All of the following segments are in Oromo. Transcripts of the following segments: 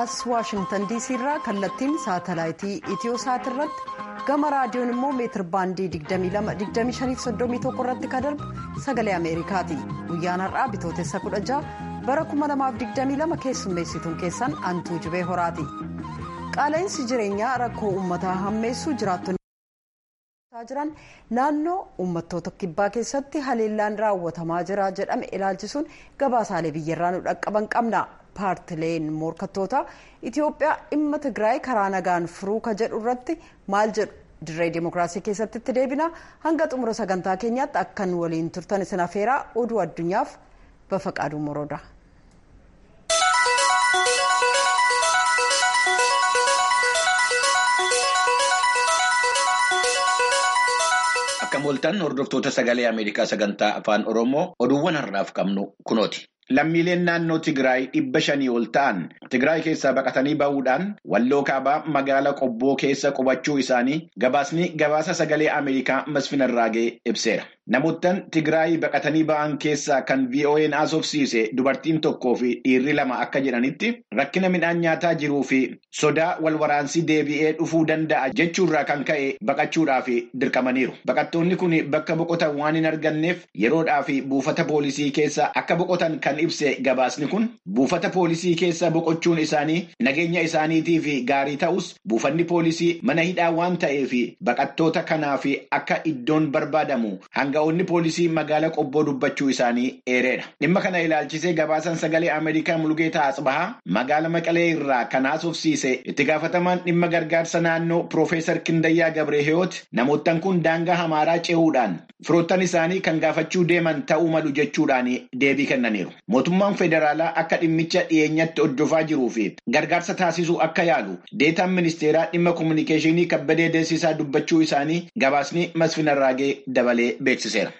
as waashingtan diisii irraa kallattiin saatalaayitii itiyoosaat irratti gama raadiyoon immoo meetir baandii 22-25-31 irratti kan darbu sagalee ameerikaati guyyaan har'aa bitootessa 16 bara 2022 keessummeessituun keessan antuu jibee horaati qaala'insi jireenyaa rakkoo uummataa hammeessuu jiraattonni jiran naannoo uummattoota kibbaa keessatti haleellaan raawwatamaa jira jedhame ilaalchisuun gabaasaalee biyyarraa nu dhaqqaban qabna. paartileen morkattoota itiyoophiyaa dhimma tigraay karaa nagaan furuu ka jedhu irratti maal jedhu dirree dimookiraasii keessatti itti deebina hanga xumura sagantaa keenyaatti akkan waliin turtan isin afeeraa oduu addunyaaf bafaqaaduu morooda. akka mooltan hordoftoota sagalee ameerikaa sagantaa afaan oromoo oduuwwan har'aaf qabnu kunooti. Lammiileen naannoo Tigraay dhibba shanii ol ta'an Tigraay keessaa baqatanii bahuudhaan walloo kaabaa magaalaa qobboo keessa qubachuu isaanii gabaasni gabaasa sagalee Ameerikaa Masfin Arraagee ibseera. Namoottan Tigraay baqatanii ba'an keessaa kan VOA'n haasofsiise dubartiin tokkoo fi dhiirri lama akka jedhanitti rakkina midhaan nyaataa jiruu fi sodaa walwaraansii deebi'ee dhufuu danda'a jechuurraa kan ka'e baqachuudhaaf dirqamaniiru. Baqattoonni kun bakka boqotan waan hin arganneef yeroodhaa fi buufata poolisii keessa akka boqotan kan ibse gabaasni kun buufata poolisii keessa boqochuun isaanii nageenya isaaniitiif gaarii ta'us buufanni poolisii mana hidhaa waan ta'eef baqattoota kanaaf akka iddoon barbaadamu hanga'oonni poolisii magaalaa qobboo dubbachuu isaanii eereera. Dhimma kana ilaalchisee gabaasan sagalee Ameerikaa Mulgeetaa Asbahaa magaala Maqalee irraa kan haasofsiise itti gaafatamaan dhimma gargaarsa naannoo Piroofeesar Kindayyaa Gabreehiyoot namoottan kun daangaa hamaaraa ce'uudhaan firoottan isaanii kan gaafachuu deeman ta'uu malu jechuudhaan deebii kennaniiru. Mootummaan federaalaa akka dhimmicha dhiyeenyatti hordofaa jiruu fi gargaarsa taasisuu akka yaalu deetaan ministeeraa dhimma kominikeeshinii kabbadee deessisaa dubbachuu isaanii gabaasni Masfin Arraagee dabalee beeksiseera.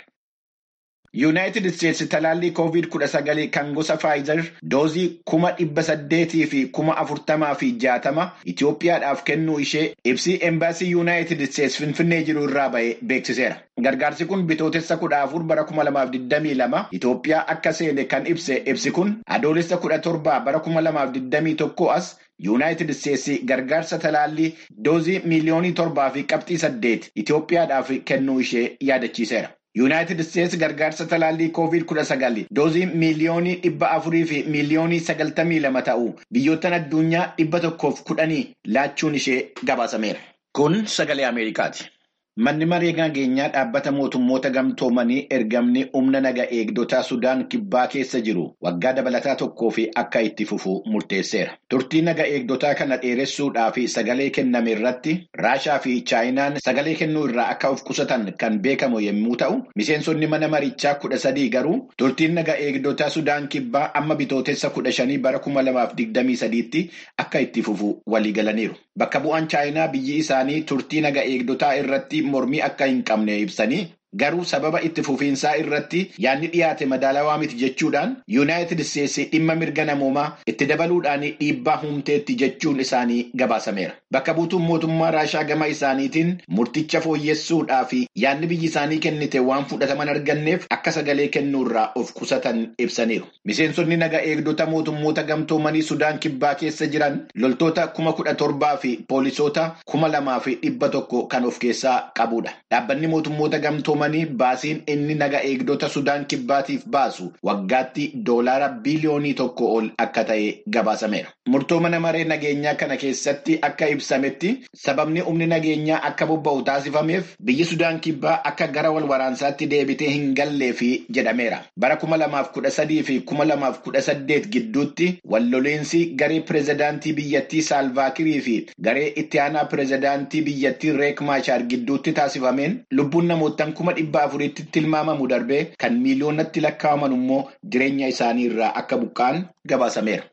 Yuunaayitid Isteetsi talaallii koovid kudha sagalii kan gosa Faayizer doozii kuma dhibba saddeetii fi kuma afurtamaa fi jaatama Itoophiyaadhaaf kennuu ishee ibsii embaasii Yuunaayitid Isteetsi Finfinnee jiru irraa ba'e beeksiseera. Gargaarsi kun bitootessa kudha afur bara kuma lamaaf digdamii lama Itoophiyaa akka seene kan ibse ibsi kun adoolessa kudha torbaa bara kuma lamaaf digdamii tokko as Yuunaayitid Isteetsi gargaarsa talaallii doozii miiliyoonii torbaa fi qabxii saddeet Itoophiyaadhaaf kennuu ishee yaadachiiseera. Yuunaayitid Isteetsi gargaarsa talaallii koovid kudha sagali doozii miiliyoonii dhibba afurii fi miiliyoonii sagaltamii lama ta'u biyyoottan addunyaa dhibba tokkoof kudhanii laachuun ishee gabaasameera. Kun sagalee Ameerikaati. Manni maree nageenyaa dhaabbata mootummoota gamtoomanii ergamni humna naga eegdotaa Sudaan kibbaa keessa jiru waggaa dabalataa tokkoo fi akka itti fufu murteesseera. Turtii naga eegdotaa kana dheeressuudhaaf sagalee kenname irratti Raashaa fi Chaayinaan sagalee kennuu irraa akka of qusatan kan beekamu yommuu ta'u, miseensonni mana marichaa kudha sadii garuu turtiin naga eegdotaa Sudaan kibbaa amma bitootessa kudha shanii bara kuma lamaaf digdamii sadiitti akka itti fufu waliigalaniiru. Bakka bu'aan Chaayinaa biyyi isaanii turtii naga eegdotaa irratti mormii akka hin qabne ibsanii garuu sababa itti fufiinsaa irratti yaadni dhiyaate madaalawaa miti jechuudhaan yuunaayitid isteetsi dhimma mirga namoomaa itti dabaluudhaan dhiibbaa humteetti jechuun isaanii gabaasameera. Bakka buutuun mootummaa Raashaa gama isaaniitiin murticha fooyyessuudhaa fi yaadni biyyi isaanii kennite waan fudhataman arganneef akka sagalee kennuurraa of qusatan ibsaniiru. Miseensonni naga eegdota mootummoota gamtoomanii Sudaan kibbaa keessa jiran loltoota kuma kudha torbaa fi poolisoota kuma lamaa fi dhibba tokko kan of keessaa qabudha. Dhaabbanni mootummoota gamtoomanii baasiin inni naga eegdota Sudaan kibbaatiif baasu waggaatti doolaara biliyoonii tokko ol akka ta'e gabaasameera. Murtoo mana maree nageenyaa kana keessatti akka ibsametti sababni humni nageenyaa akka bobba'u taasifameef biyyi Sudaan kibbaa akka gara wal waraansaatti deebitee hin galleefi jedhameera. Bara kuma lamaaf kudha sadii fi kuma lamaaf kudha saddeet gidduutti walloleensi garee pireezidaantii biyyattii Saalvaakirii fi garee itti aanaa pireezidaantii biyyattii Reek Maashaar gidduutti taasifameen lubbuun namoottan kuma dhibba afuritti tilmaamamu darbee kan miiliyoonatti lakkaa'aman immoo jireenya isaanii irraa akka buqqa'an gabaasameera.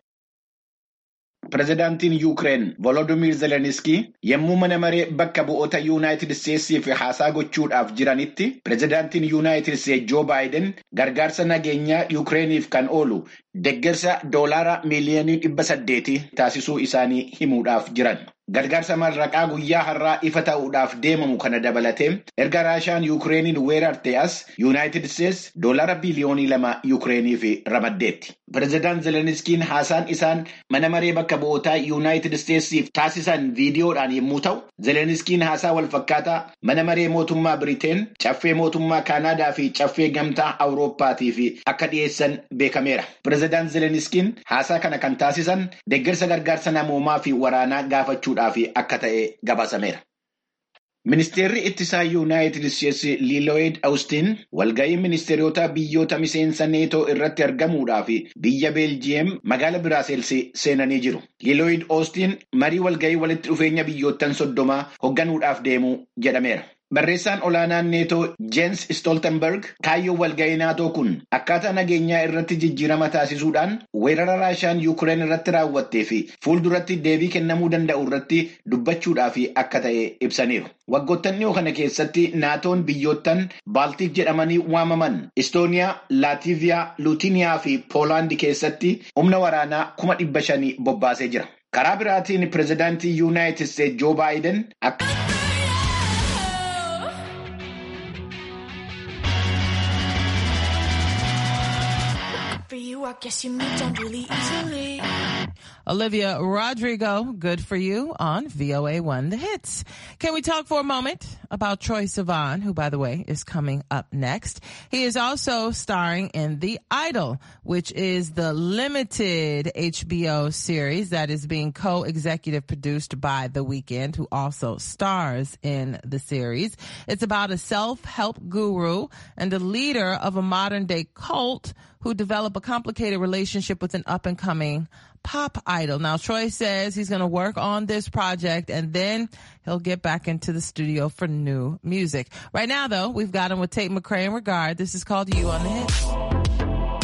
Pireezidaantiin Yuukireen Volodimiir Zeleniskii yommuu mana maree bakka bu'oota Yuunaayitid Isteetsiif haasaa gochuudhaaf jiranitti pireezidaantiin Yuunaayitid Isteetsi Joo Baayiden gargaarsa nageenyaa Yuukireeniif kan oolu deeggarsa doolaara miiliyoonii dhibba saddeetii taasisuu isaanii himuudhaaf jiran. Gargaarsa marraqaa guyyaa har'aa ifa ta'uudhaaf deemamu kana dabalatee erga Raashaan Yuukireeniin weerarte as Yuunaayitid Isteetsi doolaara biliyoonii lama Yuukireeniif ramaddeetti. Pireezidaant Zeleniskiin haasaan isaan mana maree bakka bu'ootaa Yuunaayitid Isteetsiif taasisan viidiyoodhaan yommuu ta'u, Zeleniskiin haasaa walfakkaataa mana maree mootummaa Biriteen, caffee mootummaa Kaanaadaa fi caffee gamtaa Awurooppaatiif akka dhiyeessan beekameera. Pireezidaant Zeleniskiin haasaa kana kan taasisan deeggarsa gargaarsa namoomaa fi waraanaa gaafachuudhaaf akka ta'e gabaasameera. Ministeerri ittisaa Yuunaayitid Isteetsi Liilooyid Awustiin walga'ii ministeerota biyyoota miseensa neetoo irratti argamuudhaaf biyya Beeljiyeem magaala Biraaselsi seenanii jiru. Liilooyid Awustiin marii walga'ii walitti dhufeenya biyyoottan soddomaa hoogganuudhaaf deemuu jedhameera. Barreessaan olaanaan neetoo Jens Stoltenberg kaayyoo walga'ii naatoo kun akkaataa nageenyaa irratti jijjiirama taasisuudhaan weerara raashaan yuukireen irratti raawwattee fi fuulduratti deebii kennamuu danda'u irratti dubbachuudhaaf akka ta'e ibsaniiru. Waggoottan dhiyoo kana keessatti naatoon biyyoottan Baaltik jedhamanii waamaman Istooniyaa, Laatiiviyaa, Luutiniyaa fi Poolaand keessatti humna waraanaa kuma dhibba shanii bobbaasee jira. Karaa biraatiin pireezidaantii Yuunaayitid Isteetsi Joo Baayiden akka. I guess you moved on really easily. Olivia Rodrigo, good for you on VOA One The Hits. Can we talk for a moment about Troy Sivan, who, by the way, is coming up next? He is also starring in The Idol, which is the limited HBO series that is being co-executive produced by The Weeknd, who also stars in the series. It's about a self-help guru and a leader of a modern day cult who develop a complicated relationship with an up and coming pop idol. Now, Troy says he's going to work on this project and then he'll get back into the studio for new music. Right now, though, we've got him with Tate McRae in regard. This is called You on the Hit.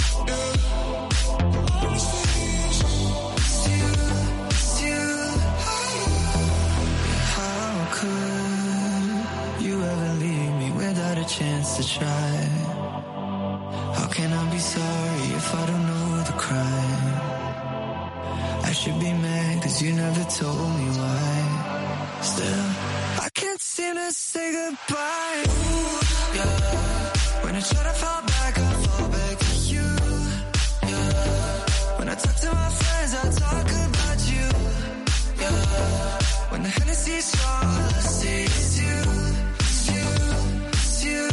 How could you ever leave me without a chance to try? How can I be sorry if I don't know the crime? I should be mad cause you never told me why. Still, I can't seem to say goodbye. Ooh, yeah. When I try to fall back, I fall back to you. Yeah. When I talk to my friends, I talk about you. Yeah. When the Hennessy's strong, all I see is you. It's you, it's you.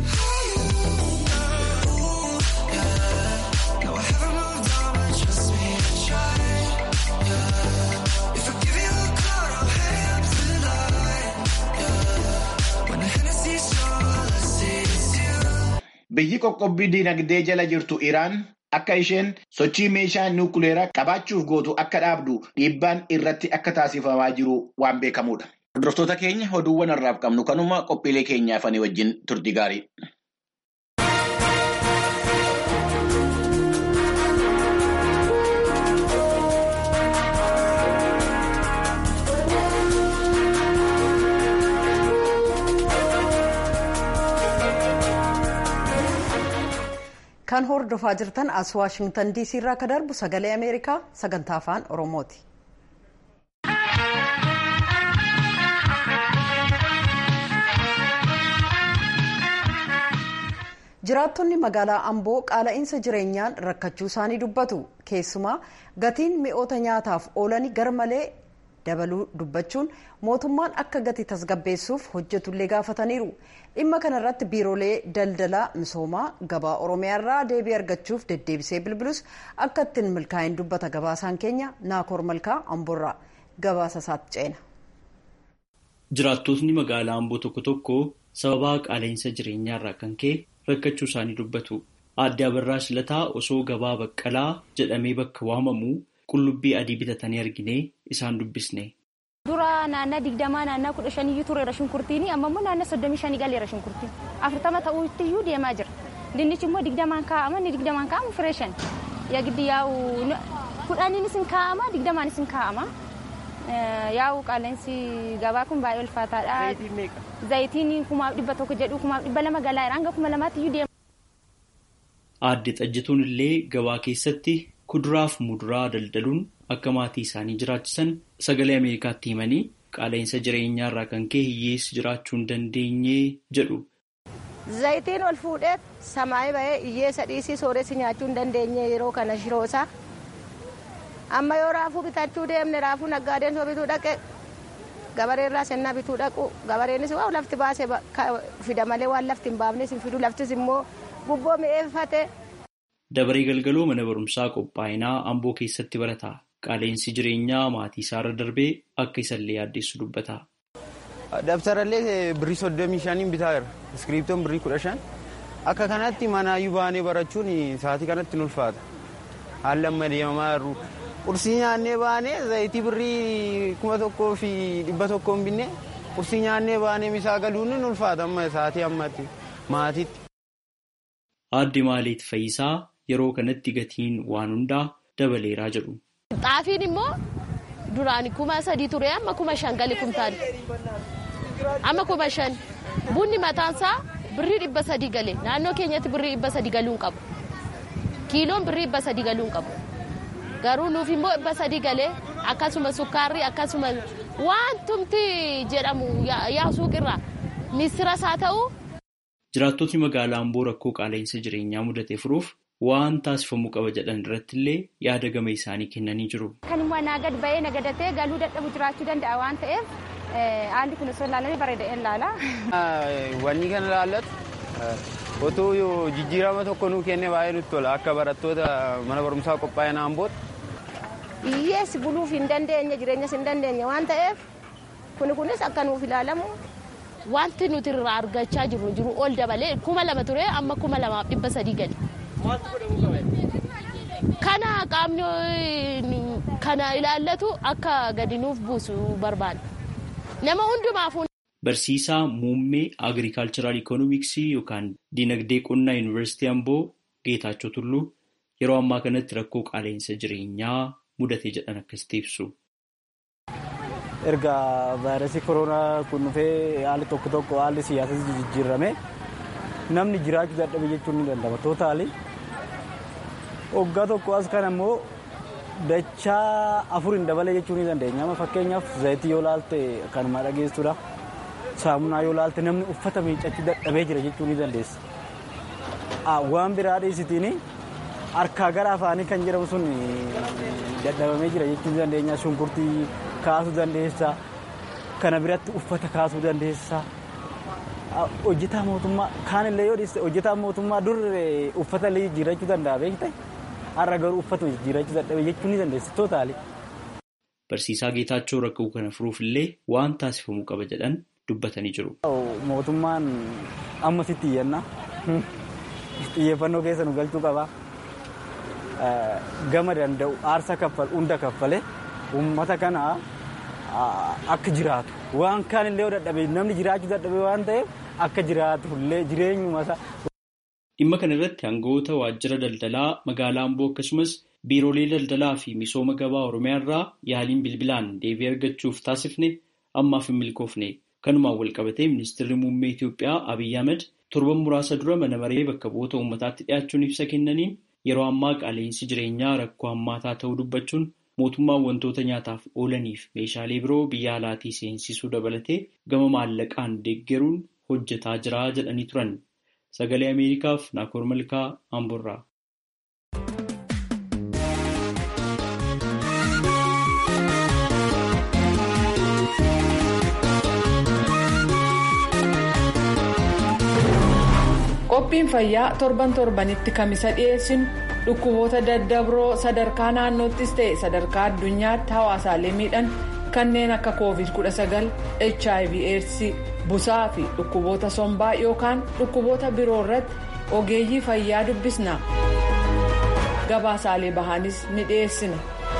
Ooh, yeah. No, I haven't moved on, but trust me, I tried. Yeah. If I give you a call, I'll hang up tonight. Yeah. When the Hennessy's strong, all I see is you. Biyyi qoqqobbii dinagdee jala jirtu Iraan akka isheen sochii meeshaa nuukuleeraa qabaachuuf gootu akka dhaabdu dhiibbaan irratti akka taasifamaa jiru waan beekamudha. Hordoftoota keenya oduuwwan har'aaf qabnu kanuma qophiilee keenyaafanii wajjin turtii gaarii. Kan hordofaa jirtan as Waashingtan DC irraa akka darbu sagalee Ameerikaa sagantaa afaan Oromooti. Jiraattonni magaalaa Amboo qaala'insa jireenyaan rakkachuu isaanii dubbatu. Keessumaa gatiin mi'oota nyaataaf oolanii garmalee dabaluu dubbachuun mootummaan akka gatii tasgabbeessuuf hojjetullee gaafataniiru. Dhimma kanarratti biiroolee daldalaa misoomaa gabaa Oromiyaa irraa deebii argachuuf deddeebisee bilbilus akka ittiin milkaa'in dubbata gabaasaan keenya Naakoor Malkaa Amboorraa gabaasa isaatti ceena. Jiraattotni magaalaa Amboo tokko tokko sababa qaala'insa jireenyaarraa kan ka'e rakkachuu isaanii dubbatu. Aadde Abarraa Lataa osoo gabaa baqqalaa jedhamee bakka waamamu qullubbii adii bitatanii arginee isaan dubbisne. Dura naannaa digdamaa naannaa kudha shaniyyuu tureera shunkurtiin amma immoo naannaa soddomii shanii galeera shunkurtiin afurtama ta'uutti iyyuu deemaa jira. Dinnichi immoo digdamaan kaa'ama inni digdamaan kaa'amu fireeshan. Yagdi yaa'u kudhaniinis hin kaa'ama digdamaanis hin kaa'ama. Yaa'u qaala'insi gabaa kun baay'ee ulfaataadha. Zayitiin kumaaf dhibba tokko jedhu kumaaf dhibba lama galaa hanga kuma lamaatti iyyuu deema. Aadde xajjituun illee gabaa keessatti kuduraaf muduraa daldaluun akka maatii isaanii jiraachisan sagalee Ameerikaatti himanii qaala'insa jireenyaarraa kan ka'e hiyyeessi jiraachuu hin dandeenye jedhu. zayitiin ol fuudhee samaayii bahee hiyyeessa dhiisii sooressi nyaachuu hin dandeenye yeroo kana shiroosaa amma yoo raafuu bitachuu deemne raafuu naggaadeen soo bituu dhaqe gabareerraa sennaa bituu dhaqu gabareenis waa lafti baase fida malee waan lafti hin baafnes hin fidu laftis immoo gubboo mi'eeffate. Dabaree galgaloo mana barumsaa qophaa'inaa Amboo keessatti barata. Qaaleensi jireenyaa maatii isaarra darbee akka isallee yaaddeessu dubbata. Dabtarallee birrii soddomii shaniin bitaa jira. Iskiriiptoon birrii kudha shan. Akka kanatti manaayyuu baanee barachuun sa'aatii kanatti nu ulfaata. Haalli amma deemamaa jiru. Qursii nyaannee baanee zayitii birrii kuma tokkoo fi dhibba tokkoon binne qursii nyaannee baanee misaa galuun nu ulfaata amma sa'aatii ammatti maatiitti. Aadde Maaliit Fayyisaa yeroo kanatti gatiin waan hundaa dabaleeraa jedhu. Xaafiin immoo duraan kuma sadii ture amma kuma shan gali kumtaali. Amma kuma shan bunni mataansaa birrii dhibba sadii gale naannoo keenyatti birrii dhibba sadii galuu hin qabu. Kiiloon birrii dhibba sadii galuu hin qabu. Garuu nuuf immoo dhibba sadii galee akkasuma sukkaarri akkasuma wantumti jedhamu yaa suuqirraa misiras haa ta'u. Jiraattotni magaalaa Amboo rakkoo qaala'insa jireenyaa mudate furuuf waan taasifamuu qaba jedhan irratti illee yaada gama isaanii kennanii jiru. Kan immoo naa gad ba'ee nagadatee galuu dadhabu jiraachuu danda'a waan ta'eef haalli kun osoo ilaalanii bareeda'ee ilaala. Wanni kana ilaallatu otoo jijjiirama tokko nuu kenne baay'ee nutti tola akka barattoota mana barumsaa qophaa'ina Ambootti. Hiyyeessi buluuf hin dandeenye jireenyas hin dandeenye waan ta'eef kuni kunis akka nuuf ilaalamu. Wanti nuti irraa argachaa jirru jiru ol dabalee kuma lama ture amma kuma lamaaf dhibba sadii gali. Kana qaamni kana ilaallatu akka gadi nuuf buusu barbaada. Nama hundumaaf. Barsiisaa muummee agirikaalchiraal ikoonomiksii yookaan dinagdee qonnaa yuunivarsiitii Amboo Geetaachoo Tulluu yeroo ammaa kanatti rakkoo qaala'insa jireenyaa mudate jedhan akkasitti ibsu. erga vaayirasii koronaa kun dhufee haalli tokko tokko haalli siyaasas jijjiirame namni jiraachuu dadhabe jechuun ni danda'ama tootaali. Waggaa tokko as kan ammoo dachaa afur hin dabale jechuun ni dandeenya. Amma fakkeenyaaf zayitii yoo laalte kanuma dhageessudha. Saamunaa yoo laalte namni uffata miiccachuu dadhabee jira jechuun ni dandeessa. Waan biraa dhiisitiin harkaa gara afaanii kan jedhamu sun dadhabamee jira jechuun ni dandeenya. Shunkurtii kaasuu dandeessa. Kana biratti uffata kaasuu dandeessa. Hojjetaa mootummaa kaanillee yoo dhiiste hojjetaa mootummaa dur uffata illee jijjiirachuu danda'a beekte har'a garuu uffata jijjiirachuu dadhabe jechuun ni dandeessa tootaali. Barsiisaa Geetaachoo rakkoo kana furuuf illee waan taasifamuu qaba jedhan dubbatanii jiru. Mootummaan amma sitti iyyanna. Xiyyeeffannoo keessa nu galchuu qaba. Gama danda'u aarsa kaffal hunda kaffale uummata kana akka jiraatu waan kaan illee dadhabe namni jiraachuu dadhabe waan ta'eef akka jiraatu illee jireenyuma isaa. Dhimma kana irratti aangawoota waajjira daldalaa magaalaa Amboo akkasumas biiroolee daldalaa fi misooma gabaa Oromiyaa irraa yaaliin bilbilaan deebii argachuuf taasifne ammaaf hin milkoofne. Kanumaan walqabatee ministeerri muummee Itoophiyaa Abiyyi Ahmed torban muraasa dura mana maree bakka bu'oota uummataatti dhiyaachuun ibsa kennaniin yeroo ammaa qaala'insi jireenyaa rakkoo hammaataa ta'uu dubbachuun mootummaan wantoota nyaataaf oolaniif meeshaalee biroo biyya alaatii seensisuu dabalatee gama maallaqaan deeggaruun hojjetaa jira jedhanii turan. Sagalee Ameerikaaf Naakoor Malkaa Amboorraa. Qophiin fayyaa torban torbanitti kamisa dhiyeessinu dhukkuboota daddabroo sadarkaa naannoottis ta'e sadarkaa addunyaatti hawaasaalee miidhan kanneen akka covid-19 hiv aids busaa fi dhukkuboota sombaa yookaan dhukkuboota biroo irratti ogeeyyii fayyaa dubbisna gabaasaalee bahanis ni dhiyeessina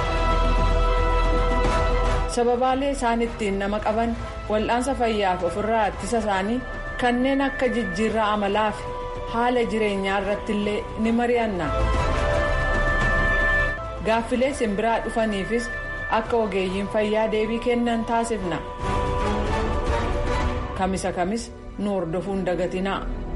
sababaalee isaan ittiin nama qaban wal'aansa fayyaaf ofirraa ittisa isaanii kanneen akka jijjiirraa amalaa fi haala jireenyaa irratti illee ni mari'anna gaaffilee simbiraa dhufaniifis akka ogeeyyiin fayyaa deebii kennan taasifna kamisa kamis nu hordofuun dagatinaa.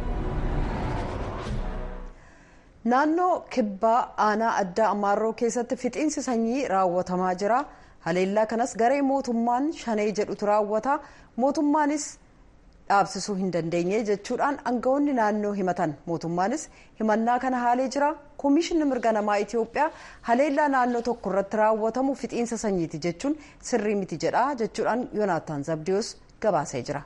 naannoo kibbaa aanaa addaa amaarroo keessatti fixiinsi sanyii raawwatamaa jira haleellaa kanas garee mootummaan shanee jedhutu raawwata mootummaanis dhaabsisuu hin dandeenye jechuudhaan aangawoonni naannoo himatan mootummaanis himannaa kana haalee jira koomishinni mirga namaa itiyoophiyaa haleellaa naannoo tokko irratti raawwatamu fixiinsa sanyiiti jechuun sirrii miti jedha jechuudhaan yoonaataan zabdiyoos gabaasee jira.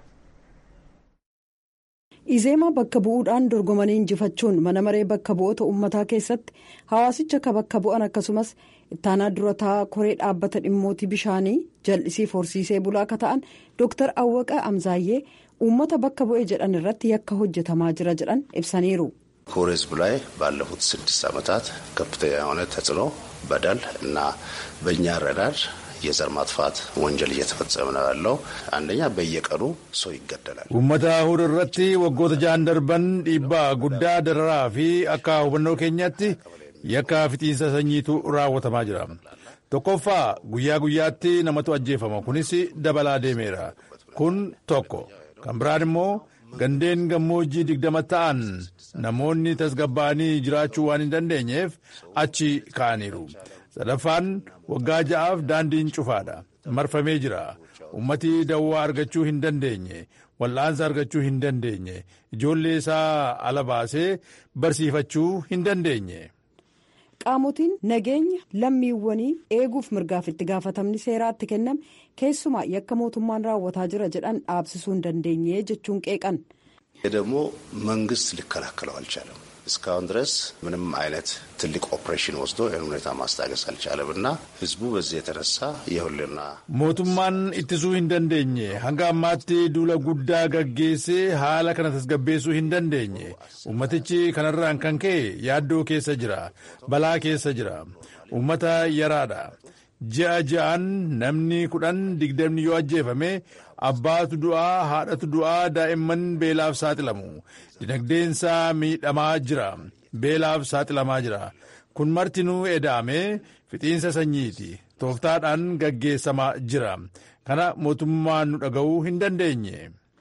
izeemaa bakka bu'uudhaan dorgomanii injifachuun mana maree bakka bu'oota uummataa keessatti hawaasicha ka bakka bu'an akkasumas ittaanaa durataa koree dhaabbata dhimmootii bishaanii jal'isiif horsiisee bulaa akka ta'an dooktar awwaqa amzaayyee uummata bakka bu'e jedhan irratti yakka hojjetamaa jira jedhan ibsaniiru. ኮር ህዝብ ላይ ባለፉት ስድስት ዓመታት ከፍተኛ የሆነ ተጽዕኖ በደል እና በእኛ አረዳድ የዘር ማጥፋት ወንጀል እየተፈጸመ ነው ያለው። አንደኛ በየቀኑ ሰው ይገደላል። uummata hur irratti waggoota ja'an darban dhiibbaa guddaa dararaa fi akka hubannoo keenyaatti yakka fixiinsa sanyiitu raawwatamaa jira. tokkoffaa guyyaa guyyaatti namatu ajjeefama kunis dabalaa deemeera kun tokko kan biraan immoo gandeen gammoojjii digdama ta'an namoonni tasgabbaa'anii jiraachuu waan hin dandeenyeef achi ka'aniiru. sadaffaan waggaa ja'aaf daandiin cufaadha marfamee jira ummati dawwaa argachuu hin dandeenye wal'aansa argachuu hin dandeenye ijoollee isaa ala baasee barsiifachuu hin dandeenye. qaamotiin nageenya lammiiwwanii eeguuf mirgaaf itti gaafatamni seeraatti kenname keessumaa yakka mootummaan raawwataa jira jedhan dhaabsisuu hin dandeenye jechuun qeeqan. ይህ ደግሞ መንግስት ሊከላከለው አልቻለም። እስካሁን ድረስ ምንም አይነት ትልቅ ኦፕሬሽን ወስዶ ይህን ሁኔታ ማስታገስ አልቻለም እና ህዝቡ በዚህ የተነሳ የሁልና mootummaan ittisuu hin dandeenye hanga ammaatti duula guddaa gaggeessee haala kana tasgabbeessuu hin dandeenye ummatichi kanarraan kan ka'e yaaddoo keessa jira balaa keessa jira ummata yaraadha ji'a ji'aan namni kudhan digdamni yoo ajjeefame abbaatu du'aa haadhatu du'aa daa'imman beelaaf saaxilamu dinagdeensaa miidhamaa jira beelaaf saaxilamaa jira kun martinuu eda'amee fixiinsa sanyiiti tooftaadhaan gaggeessamaa jira kana mootummaan nu dhaga'uu hin dandeenye.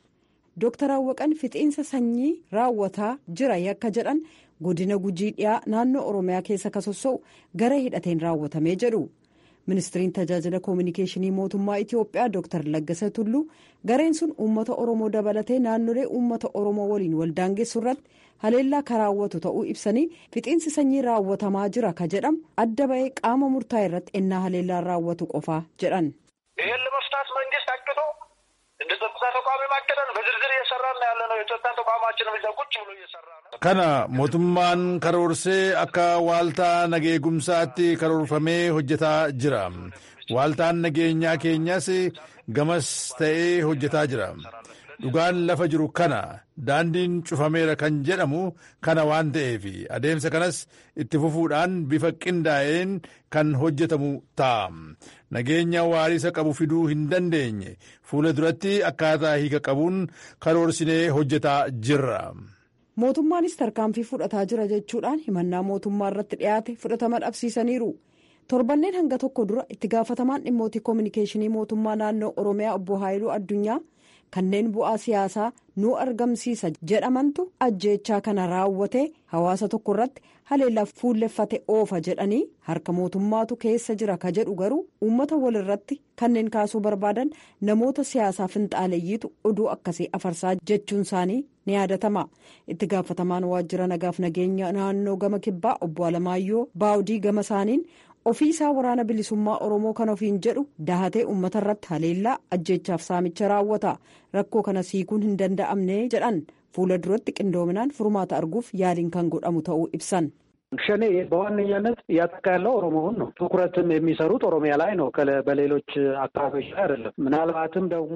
Dooktar Awwaqan fixiinsa sanyii raawwataa jira yakka jedhan godina gujii dhiyaa naannoo Oromiyaa keessa ka sossa'u gara hidhateen raawwatamee jedhu. ministiriin tajaajila koominikeeshinii mootummaa itiyoophiyaa dooktar laggasa tulluu gareen sun uummata oromoo dabalatee naannolee uummata oromoo waliin waldaangeessu irratti haleellaa ka raawwatu ta'uu ibsanii fixiinsi sanyii raawwatamaa jira ka jedhamu adda ba'ee qaama murtaa'e irratti ennaa haleellaan raawwatu qofaa jedhan. ይህን ለመፍታት መንግስት አቅዶ እንደ ጸጥታ ተቋሚ ማቀደን በዝርዝር እየሰራን ያለ ነው። የጸጥታ ተቋማችንም እዛ ቁጭ ብሎ እየሰራ ነው። kana mootummaan karoorsee akka waaltaa nageegumsaatti karoorfamee hojjetaa jira waaltaan nageenyaa keenyas gamas ta'ee hojjetaa jira dhugaan lafa jiru kana daandiin cufameera kan jedhamu kana waan ta'eef adeemsa kanas itti fufuudhaan bifa qindaa'een kan hojjetamu ta'a nageenya waariisa qabu fiduu hin dandeenye fuula duratti akkaataa hiika qabuun karoorsinee hojjetaa jirra. mootummaanis tarkaanfii fudhataa jira jechuudhaan himannaa mootummaa irratti dhiyaate fudhatama dhabsiisaniiru torbanneen hanga tokko dura itti gaafatamaan dhimmootii koominikeeshinii mootummaa naannoo oromiyaa obbo haayiluu addunyaa kanneen bu'aa siyaasaa nu argamsiisa jedhamantu ajjeechaa kana raawwatee hawaasa tokko irratti haleellaa fuulleffate oofa jedhanii harka mootummaatu keessa jira ka jedhu garuu uummata walirratti kanneen kaasuu barbaadan namoota siyaasaa finxaaleeyyiitu oduu akkasii afarsaa jechuun isaanii ni yaadatama itti gaafatamaan waajjira nagaaf nageenya naannoo gama kibbaa obbo alamaayyoo baawudii gama isaaniin ofii isaa waraana bilisummaa oromoo kan ofiin jedhu dahatee uummata irratti haleellaa ajjeechaaf saamicha raawwata rakkoo kana siikuun hin danda'amne jedhan fuula duratti qindoominaan furmaata arguuf yaaliin kan godhamu ta'uu ibsan. ሸኔ በዋነኛነት እያጠቃ ያለው ኦሮሞውን ነው። ትኩረትም የሚሰሩት ኦሮሚያ ላይ ነው፣ በሌሎች አካባቢዎች ላይ አይደለም። ምናልባትም ደግሞ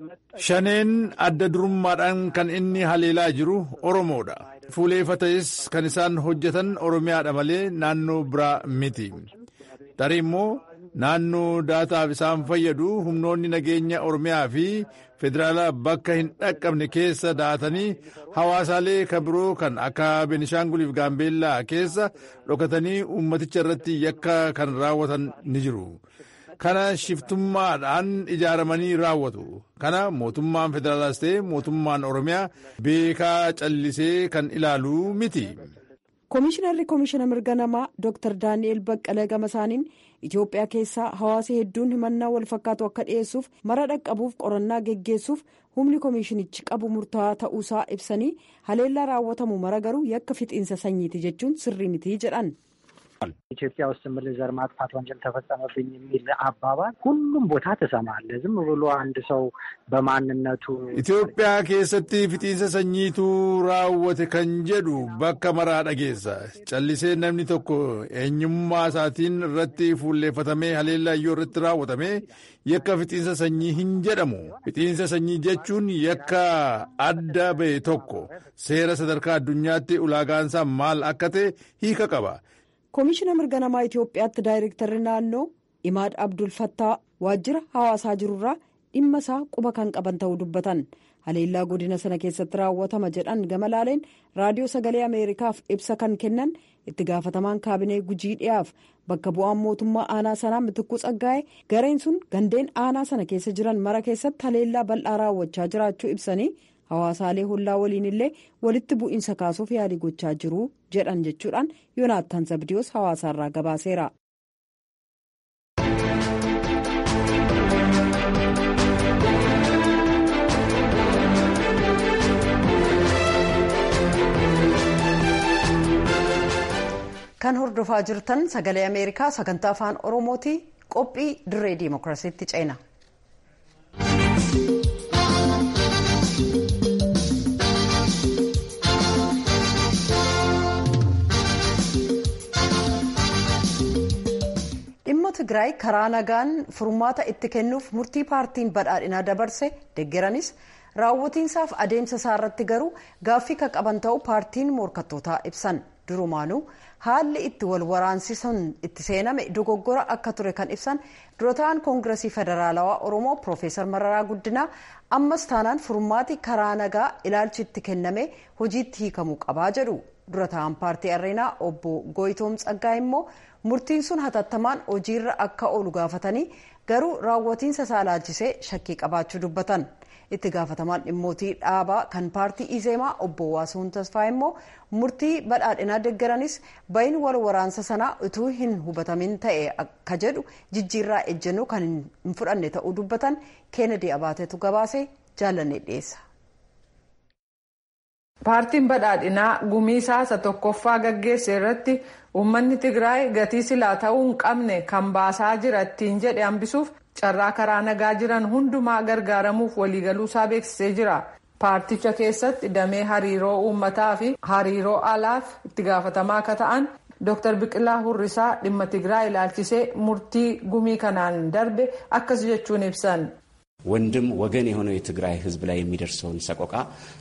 shaneen adda durummaadhaan kan inni haleelaa jiru oromoodha fuuleeffates kan isaan hojjetan oromiyaadha malee naannoo biraa miti tarii immoo naannoo daataaf isaan fayyadu humnoonni nageenya oromiyaa fi federaalaa bakka hin dhaqqabne keessa daatanii hawaasaalee kan biroo kan akka benishaanguliif gaambeellaa keessa dhokatanii ummaticha irratti yakka kan raawwatan ni jiru. kana shiftummaadhaan ijaaramanii raawwatu kana mootummaan federaalaas ta'e mootummaan oromiyaa beekaa callisee kan ilaalu miti. Koomishinarri koomishina mirga namaa Dr. Daani'el Baqqalee Gamasaaniin Itoophiyaa keessaa hawaasa hedduun himannaa wal fakkaatu akka dhiyeessuuf mara dhaqqabuuf qorannaa geggeessuuf humni koomishinichi qabu murtaa'aa ta'uusaa ibsanii haleellaa raawwatamu mara garuu yakka fixiinsa sanyiiti jechuun sirrii mitii jedhan. ኢትዮጵያ ውስጥ ምል ዘር ማጥፋት ወንጀል ተፈጸመብኝ የሚል አባባል ሁሉም ቦታ ትሰማለህ። ዝም ብሎ አንድ ሰው በማንነቱ ኢትዮጵያ keessatti fixiinsa sanyiitu raawwate kan jedhu bakka maraa dhageessa callisee namni tokko eenyummaa isaatiin irratti fuulleeffatamee haleellaayyoo irratti raawwatame yakka fixiinsa sanyii hin jedhamu fixiinsa sanyii jechuun yakka adda ba'e tokko seera sadarkaa addunyaatti ulaagaansaa maal akka ta'e hiika qaba. koomishina mirga namaa itiyoophiyaatti daayirektarri naannoo imaad abdul fattaa waajjira hawaasaa jirurraa dhimma isaa quba kan qaban ta'uu dubbatan haleellaa godina sana keessatti raawwatama jedhan gama laaleen raadiyoo sagalee ameerikaaf ibsa kan kennan itti gaafatamaan kaabinee gujii dhiyaaf bakka bu'aan mootummaa aanaa sanaa mitikuu tsaggaa'e gareen sun gandeen aanaa sana keessa jiran mara keessatti haleellaa bal'aa raawwachaa jiraachuu ibsanii hawaasaalee hollaa waliin illee walitti bu'iinsa kaasuuf yaalii gochaa jiru jedhan jechuudhaan yoonaattaan zabdiyoos hawaasaarraa gabaaseera. kan hordofaa jirtan sagalee ameerikaa sagantaa afaan oromooti qophii dirree diimokiraasiitti ceena. dhimma tigraay karaa nagaan furmaata itti kennuuf murtii paartiin badhaadhinaa dabarse deeggeranis raawwatiinsaaf adeemsa isaa irratti garuu gaaffii kan qaban ta'uu paartiin morkattootaa ibsan durumaanuu haalli itti wal waraansisan itti seename dogoggora akka ture kan ibsan dura ta'an koongiresii federaalawaa oromoo piroofeesar mararaa guddinaa ammas taanaan furmaati karaa nagaa ilaalchi itti kenname hojiitti hiikamuu qabaa jedhu dura ta'an paartii areenaa obbo goyitoom tsaggaa immoo murtiin sun hatattamaan hojiirra akka oolu gaafatanii garuu raawwatiinsa isaa ilaalchisee shakkii qabaachuu dubbatan itti gaafatamaan dhimmootii dhaabaa kan paartii izeemaa obbo waasuun tasfaa immoo murtii badhaadhinaa deeggaranis bayin wal waraansa sanaa utuu hin hubatamin ta'e akka jedhu jijjiirraa ejjennoo kan hin fudhanne ta'uu dubbatan keenedii abaatetu gabaase jaallanne dhiyeessa. paartiin badhaadhinaa gumii isa tokkoffaa gaggeesse irratti uummanni tigraay gatii silaa ta'uu hin qabne kan baasaa jira ittiin jedhe hambisuuf carraa karaa nagaa jiran hundumaa gargaaramuuf waliigaluusaa beeksisee jira paarticha keessatti damee hariiroo uummataa fi hariiroo alaaf itti gaafatamaa akka ta'an dr biqilaa hurrisaa dhimma tigraay ilaalchisee murtii gumii kanaan darbe akkas jechuun ibsan. ወንድም ወገን የሆነው የትግራይ ሕዝብ ላይ የሚደርሰውን ሰቆቃ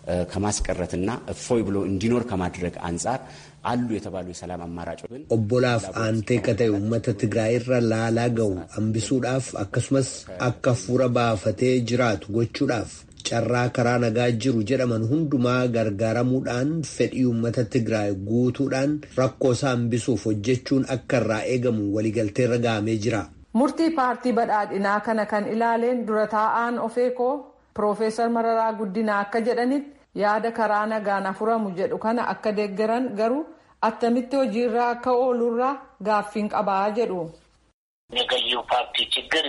ከማስቀረትና እፎይ ብሎ እንዲኖር ከማድረግ አንጻር አሉ የተባሉ የሰላም አማራጮችን obbolaaf aantee ka ta'e uummata tigraay irra laalaa ga'u hambisuudhaaf akkasumas akka fuura baafatee jiraatu gochuudhaaf carraa karaa nagaa jiru jedhaman hundumaa gargaaramuudhaan fedhii uummata tigraay guutuudhaan rakkoo isaa hambisuuf hojjechuun akka irraa eegamu waliigalteerra ga'amee jira. murtii paartii badhaadhinaa kana kan ilaaleen dura taa'aan ofeekoo piroofeesar mararaa guddinaa akka jedhanitti yaada karaa nagaan furamu jedhu kana akka deeggaran garuu attamitti hojiirra akka oolurraa gaaffiin qabaa jedhu. የገዢው ፓርቲ ችግር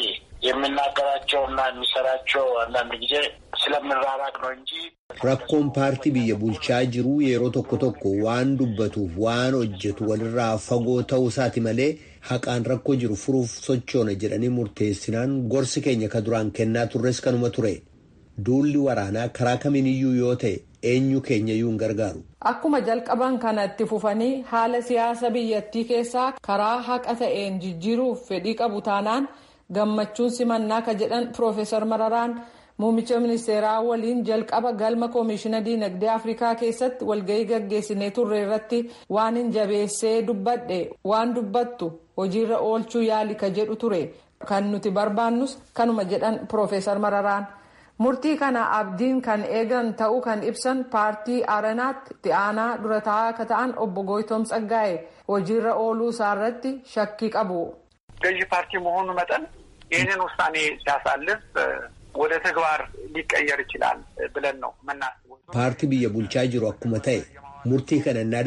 የምናገራቸውና የሚሰራቸው አንዳንድ ጊዜ ስለምንራራቅ ነው እንጂ rakkoon paartii biyya bulchaa jiru yeroo tokko tokko waan dubbatuuf waan hojjetu walirraa fagoo ta'uu isaati malee haqaan rakkoo jiru furuuf sochoona jedhanii murteessinaan gorsi keenya ka duraan kennaa turres kanuma ture duulli waraanaa karaa kamiiniyyuu yoo ta'e eenyu keenyayyuu hin gargaaru. Akkuma jalqaban kana itti fufanii haala siyaasa biyyattii keessaa karaa haqa ta'een jijjiiruuf fedhii qabu taanaan gammachuun simannaa ka jedhan Piroofeesar Mararaan Muummicha ministeeraa waliin jalqaba galma koomishina diinagdee Afrikaa keessatti walgahii gaggeessinee turre irratti waan hin jabeessee dubbadhe waan dubbattu hojiirra oolchuu yaali ka jedhu ture. Kan nuti barbaannus kanuma jedhan Piroofeesar Mararaan. Murtii kana abdiin kan eegan ta'uu kan ibsan paartii Aranaatti itti aanaa dura taa'aa akka ta'an obbo Goyitoom Tsaggaa'e hojiirra ooluu isaarratti shakkii qabu. ገዢ ፓርቲ መሆኑ መጠን ይህንን ውሳኔ ሲያሳልፍ ወደ ተግባር ሊቀየር ይችላል ብለን ነው የምናስበው። paartii biyya bulchaa jiru akkuma ta'e murtii kana innaa dabarsu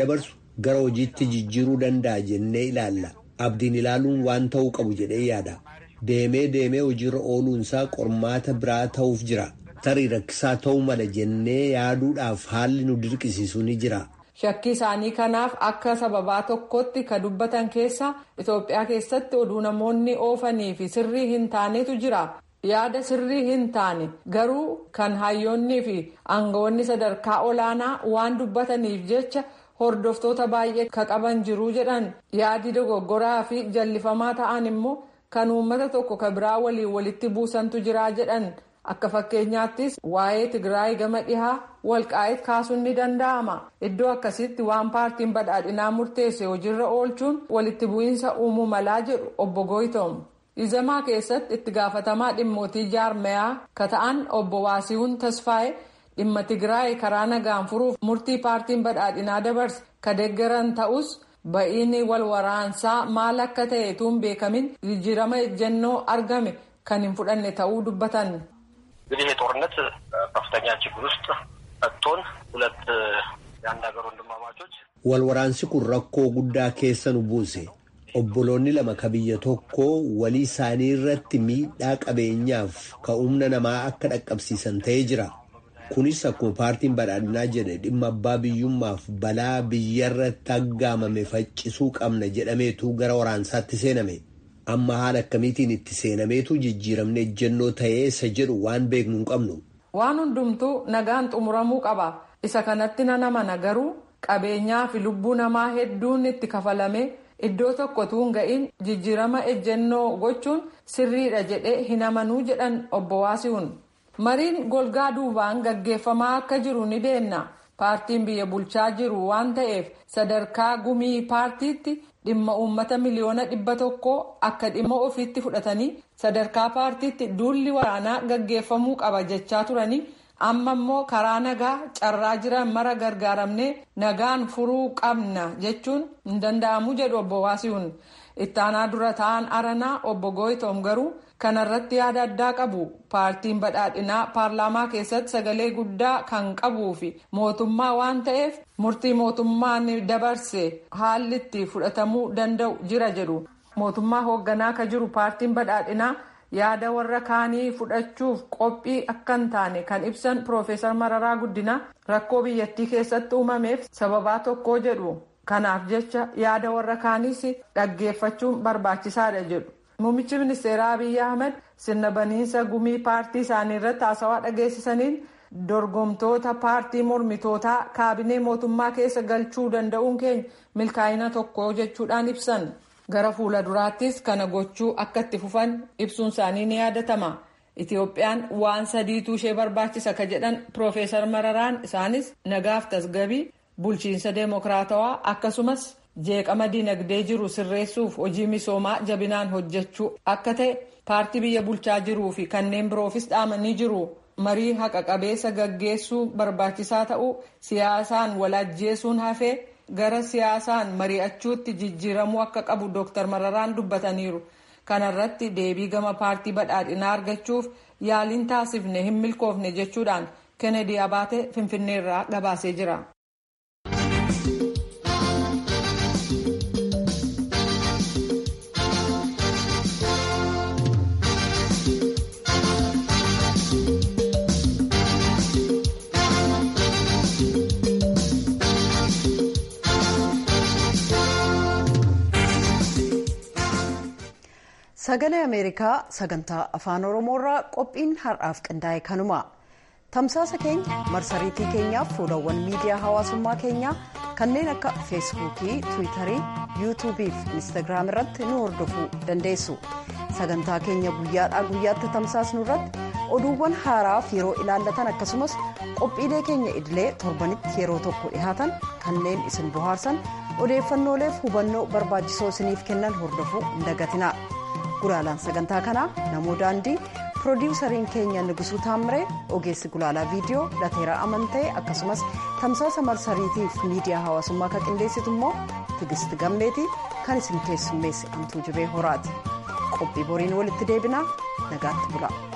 gara hojiitti jijjiiruu danda'a jennee ilaalla abdiin ilaaluun waan ta'uu qabu jedhee yaada deemee deemee hojiirra ooluunsaa qormaata biraa ta'uuf jira tarii rakkisaa ta'uu mala jennee yaaduudhaaf haalli nu dirqisiisu ni jira. shakkii isaanii kanaaf akka sababaa tokkotti ka dubbatan keessa itoophiyaa keessatti oduu namoonni oofanii fi sirrii hin taanetu jira yaada sirrii hin taane garuu kan hayyoonnii fi aangawoonni sadarkaa olaanaa waan dubbataniif jecha hordoftoota baay'ee ka qaban jiru jedhan yaadi dogoggoraa fi jallifamaa ta'an immoo kan uummata tokko ka biraa waliin walitti buusantu jira jedhan akka fakkeenyaattis waa'ee tigraay gama dhihaa walqaa'eet kaasuun ni danda'ama iddoo akkasitti waan paartiin badhaadhinaa murteesse hojiirra oolchuun walitti bu'iinsa uumuu malaa jedhu obbo Goyitoom. izamaa keessatti itti gaafatamaa dhimmootii jaarmayaa ka ta'an obbo Waasihuun Tasfaa'ee dhimma tigraay karaa nagaan furuuf murtii paartiin badhaadhinaa dabarse ka deeggaran ta'us ba'iin wal waraansaa maal akka ta'e tuun beekamin jijjiirama ejjennoo argame kan hin fudhanne ta'uu dubbatan. እንግዲህ ይሄ ጦርነት ከፍተኛ ችግር ውስጥ መጥቶን ሁለት የአንድ ሀገር ወንድማማቾች walwaraansi kun rakkoo guddaa keessa nu buuse obboloonni lama ka biyya tokko walii isaanii irratti miidhaa qabeenyaaf ka humna namaa akka dhaqqabsiisan ta'ee jira kunis akkuma paartiin badhaadhinaa jedhe dhimma abbaa biyyummaaf balaa biyyarratti aggaamame faccisuu qabna jedhameetu gara waraansaatti seename amma haala akkamiitiin itti seenameetu jijjiiramne ejjennoo ta'ee isa jedhu waan beeknu hin qabnu. waan hundumtuu nagaan xumuramuu qaba isa kanatti nan amana garuu qabeenyaa fi lubbuu namaa hedduun itti kafalame iddoo tokko tuun ga'iin jijjiirama ejjennoo gochuun sirriidha jedhee hin amanuu jedhan obbo Waasihuun. mariin golgaa duubaan gaggeeffamaa akka jiru ni beenna paartiin biyya bulchaa jiru waan ta'eef sadarkaa gumii paartiitti dhimma uummata miliyoona dhibba tokko akka dhimma ofiitti fudhatanii sadarkaa paartiitti duulli waraanaa gaggeeffamuu qaba jechaa turanii amma immoo karaa nagaa carraa jiran mara gargaaramnee nagaan furuu qabna jechuun hin danda'amu jedhu obbo Waasihuun ittaanaa dura ta'an aranaa obbo Goyitoom garuu kanarratti yaada addaa qabu paartiin badhaadhinaa paarlaamaa keessatti sagalee guddaa kan qabuu fi mootummaa waan ta'eef murtii mootummaan dabarse haalli itti fudhatamuu danda'u jira jedhu mootummaa hoogganaa ka jiru paartiin badhaadhinaa yaada warra kaanii fudhachuuf qophii akka hin taane kan ibsan piroofeesar mararaa guddinaa rakkoo biyyattii keessatti uumameef sababaa tokko jedhu kanaaf jecha yaada warra kaaniis dhaggeeffachuun barbaachisaadha jedhu. Muummichi ministeeraa Abiyyi Ahmed sirna baniinsa gumii paartii isaanii irratti haasawaa dhageessisaniin dorgomtoota paartii mormitootaa kaabinee mootummaa keessa galchuu danda'uun keenya milkaa'ina tokko jechuudhaan ibsan. Gara fuula duraattis kana gochuu akka itti fufan ibsuun isaanii ni yaadatama. Itiyoophiyaan waan sadiitu ishee barbaachisa ka jedhan Piroofeesar Mararaan isaanis nagaaf tasgabii bulchiinsa deemokiraatawaa akkasumas. jeeqama dinagdee jiru sirreessuuf hojii misoomaa jabinaan hojjechuu akka ta'e paartii biyya bulchaa jiruu fi kanneen biroofis dhaamanii jiru marii haqa qabeessa gaggeessuu barbaachisaa ta'uu siyaasaan walajjeesuun hafee gara siyaasaan mari'achuutti jijjiiramuu akka qabu dooktar mararaan dubbataniiru kanarratti deebii gama paartii badhaadhinaa argachuuf yaaliin taasifne hin milkoofne jechuudhaan kennedy abaate finfinneerraa gabaasee jira. sagalee ameerikaa sagantaa afaan oromoorraa qophiin har'aaf qindaa'e kanuma tamsaasa keenya marsariitii keenyaaf fuulawwan miidiyaa hawaasummaa keenyaa kanneen akka feesbuukii tiwiitarii yuutuubii fi instaagiraam irratti nu hordofuu dandeessu sagantaa keenya guyyaadhaa guyyaatti tamsaasnu irratti oduuwwan haaraaf yeroo ilaallatan akkasumas qophiilee keenya idilee torbanitti yeroo tokko dhihaatan kanneen isin bohaarsan odeeffannooleef hubannoo barbaachisoo isiniif kennan hordofuu hin dagatina. gulaalaan sagantaa kanaa namoo daandii piroodiwusariin keenya nigusuu taamiree ogeessi gulaalaa viidiyoo lateeraa amantee akkasumas tamsaasa marsariitiif miidiyaa hawaasummaa kan qindeessitu immoo tigisti gammeetii kan isin keessummeesse antuu jibee horaati qophii boriin walitti deebinaa nagaatti bula.